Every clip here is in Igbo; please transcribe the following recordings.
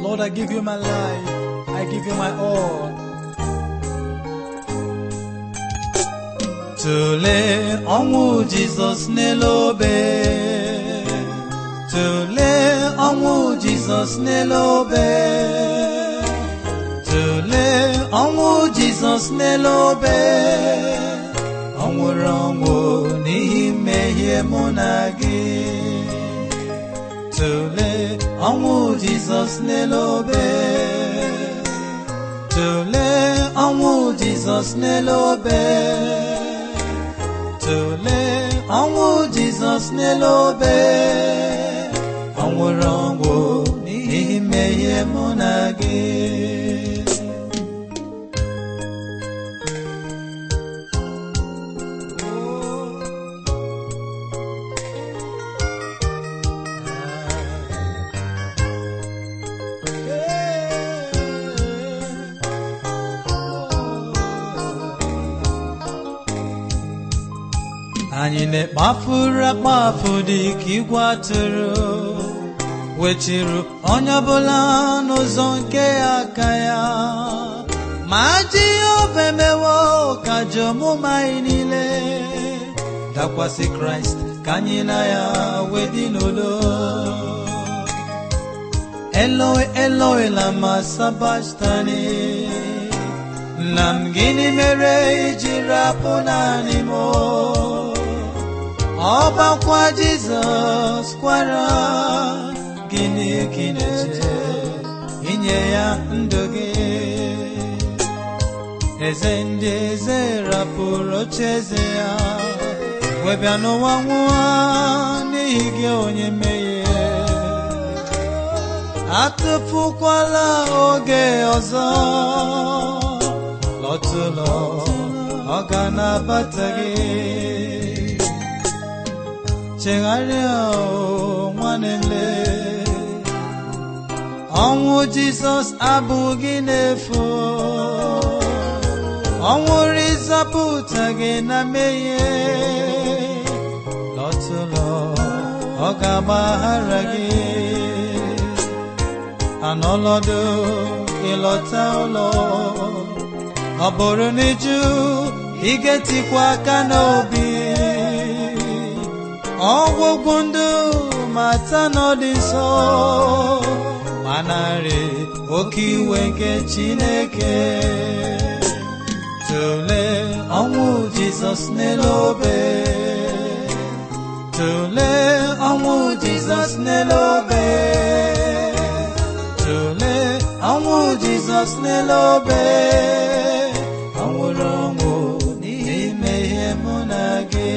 Lord, I give you my life. I give you my all. Tụlee ọnwụ Jizọs n'elu obe. Tụlee ọnwụ Jizọs n'elu obe. Tụlee ọnwụ Jizọs n'elu obe. Ọ nwụrụ ọnwụ n'ihi mmehie mụ na gị. Tụlee ọnwụ Jizọs n'elu obe. Tụlee ọnwụ Jizọs n'elu obe. Tụlee ọnwụ Jizọs n'elu obe. Ọ nwụrụ ọnwụ n'ihi mmehie mụ na gị. anyị na-ekpafuru akpafu dị ka igwe atụrụ weturu onye ọbụla n'ụzọ nke aka ya ma ji obe mewo ka ji omume anyị niile dakwasị kraịst ka anyị na ya wee dị n'udo eloi eloi lama sabachthani nna m gịnị mere iji rapụ naanị m ọbakwa jizọs kwara gịnị ka ị na-eche inye ya ndụ gị eze ndị eze rapụrụ oche eze ya wee bịa n'ụwa nwụọ n'ihi gị onye mmehie atụfukwala oge ọzọ lọtụlọ ọ ga na-abata gị chegharịa o nwanne nle ọnwụ jizọs abụghị n'efu ọnwụrụ ịzọpụta gị na mmehie lọtụlọ ọ ga-agbaghara gị anọlọdụ ịlọta ụlọ ọ bụrụ n'iju ị ga-etikwa aka n'obi ọgwụgwụ ndụ mata n'ọdị nsọ manarị oke iwe nke chineke tụlee ọnwụ jizọs n'elu obe tụlee ọnwụ jizọs n'elu obe tụlee ọnwụ jizọs n'elu obe ọ nwụrụ ọnwụ n'ihi mmehie mụ na gị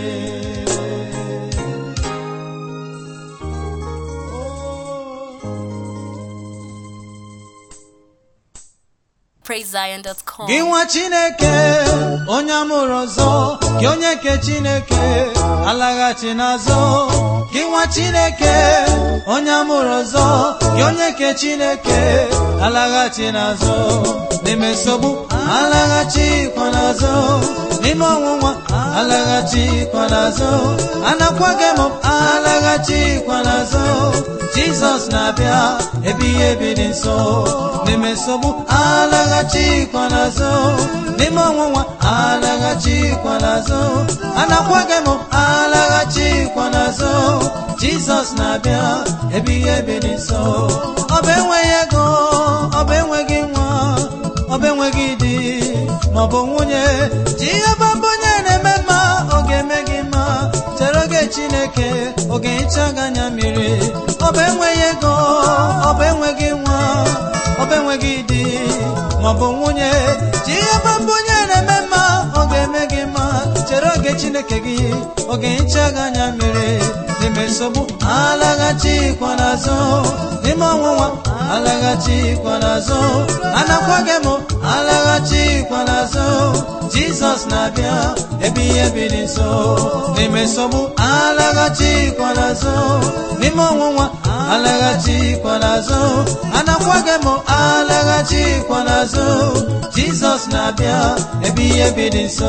PraiseZion.com. gị nwa chineke onye amụrụ ọzọ gị onye nke chineke alaghachi n'azụ gị nwa chineke onye amụrụ ọzọ gị onye nke chineke alaghachi n'azụ n'ime nsogbu alaghachikwa n'azụ n'ime ọnwụnwa alaghachikwa n'azụ anakwaghị m alaghachikwa n'azụ jizọs na-abịa ebighị ebi dị nso n'ime nsogbu alaghachikwa n'azụ n'ime ọnwụnwa alaghachikwa n'azụ anakwaghị m alaghachikwa n'azụ jizọs na-abịa ebighị ebi dị nso ọ bụ enweghị ego ọ bụ enweghị nwa ọ bụ enweghị di maọbụ nwunye ji ihe bamba onye na-eme mma ọ ga-eme gị mma chere oge chineke oge hicha gị anya mmiri ọ bụ enweghị ego ọ bụ enweghị nwa ọ bụ enweghị di maọbụ nwunye ji ihe bamba onye na-eme mma ọ ga-eme gị mma chere oge chineke gị oge hicha gị anya mmiri n'ime nsogbu alaghachikwa n'azụ n'ime ọnwụnwa alaghachikwa n'azụ anakwaghị m alaghachikwa n'azụ jizọs na-abịa ebighị ebi dị nso n'ime nsogbu alaghachikwa n'azụ n'ime ọnwụnwa alaghachikwa n'azụ anakwaghị m alaghachikwa n'azụ jizọs na-abịa ebighị ebi dị nso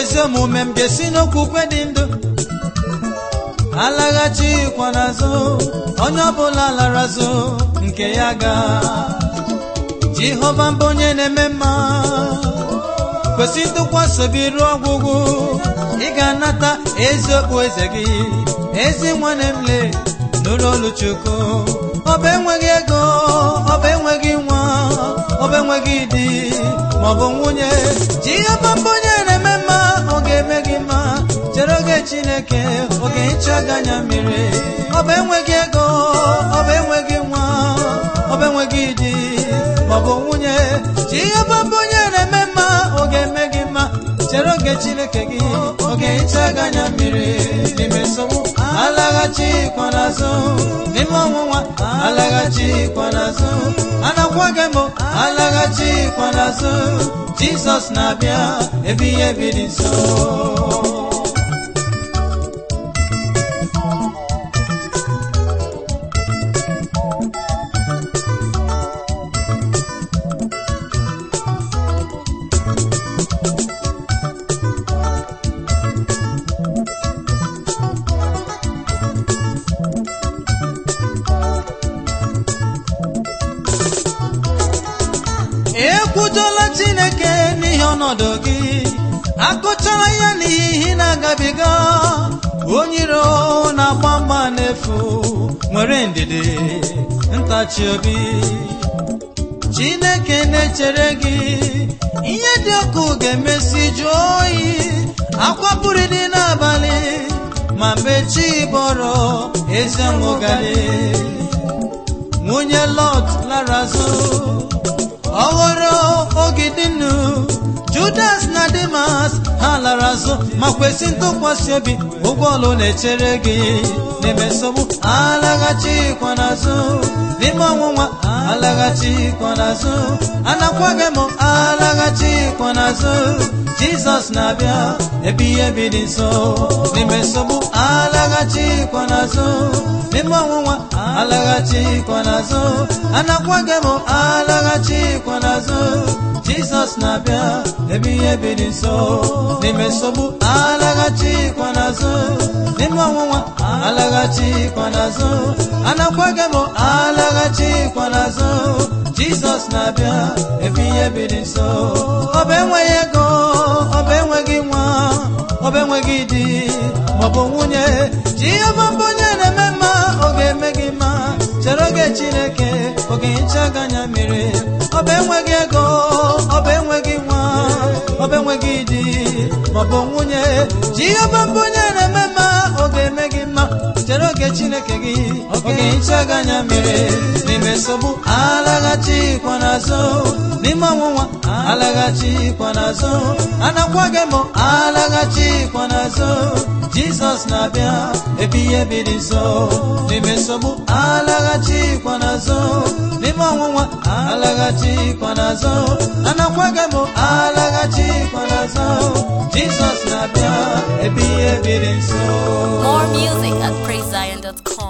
ezi omume m ga-esi n'okwukwe dị ndụ alaghachikwa n'azụ onye ọbụla lara azụ nke ya ga jehova mbụ onye na-eme mma kwesị ntụkwasị obi ruo ọgwụgwụ ị ga-anata ezi okpu eze gị ezi nwanne m le nụrụ olu chukwu ọba enweghị ego ọba enweghị nwa ọba enweghị di maọbụ nwunye jehova mbụ onye na-eme mma ọ ga-eme gị mma chere oge chineke oge hicha gị anya mmiri ọba enweghị ego ọba enweghị nwa ọba enweghị di maọbụ nwunye jehova mbụ onye na-eme mma ọ ga-eme gị mma chere oge chineke gị oge hicha gị anya mmiri n'ime nsogbu alaghachikwa n'azụ n'ime ọnwụnwa alaghachikwa n'azụ anakwa gị mbụ alaghachikwa n'azụ jizọs na-abịa ebighị ebi dị nso ekwujola chineke n'ihe ọnọdụ gị akụchara ya n'ihi na-agabiga onye iro na-agba mgba n'efu nwere ndidi ntachi obi chineke na-echere gị ihe dị ọkụ ga-emesi jụọ oyi akwa pụrụ dị n'abalị ma mgbe chi bọrọ ezi ọṅụgali nwunye lot lara azụ ọghọrọ ogidi nnu judas na dimas ha lara azụ ma kwesị ntụkwasị obi ụgwọ ọlụ na-echere gị n'ime nsogbu alaghachikwa n'azụ n'ime ọnwụnwa alaghachikwa n'azụ anakwa gị m alaghachikwa n'azụ jizọs na-abịa ebighị ebi dị nso n'ime nsogbu alaghachikwa n'azụ n'ime ọnwụnwa alaghachikwa n'azụ anakwa gị m alaghachikwa n'azụ jizọs na-abịa ebighị ebi dị nso n'ime nsogbu alaghachikwa n'azụ n'ime ọnwụnwa alaghachikwa n'azụ anakwa gị m alaghachikwa n'azụ jizọs na-abịa ebighị ebi dị nso ọba enweghị ego ọba enweghị nwa ọba enweghị di maọbụ nwunye jehova mbụ onye na-eme mma ọ ga-eme gị mma chere oge chineke oge hicha gị anya mmiri ọba enweghị ego ọba enweghị nwa ọba enweghị di maọbụ nwunye jehova mbụ onye na-eme mma ọ ga-eme gị mma chere oge chineke gị oge hicha gị anya mmiri n'ime nsogbu alaghachikwa n'azụ n'ime ọnwụnwa alaghachikwa n'azụ anakwa gị mụ alaghachikwa n'azụ jizọs na-abịa ebighị ebi dị nso n'ime nsogbu alaghachikwa n'azụ n'ime ọnwụnwa alaghachikwa n'azụ anakwa gị mụ alaghachikwa n'azụ jizọs na-abịa ebighị ebi dị nso More music at praisezion.com.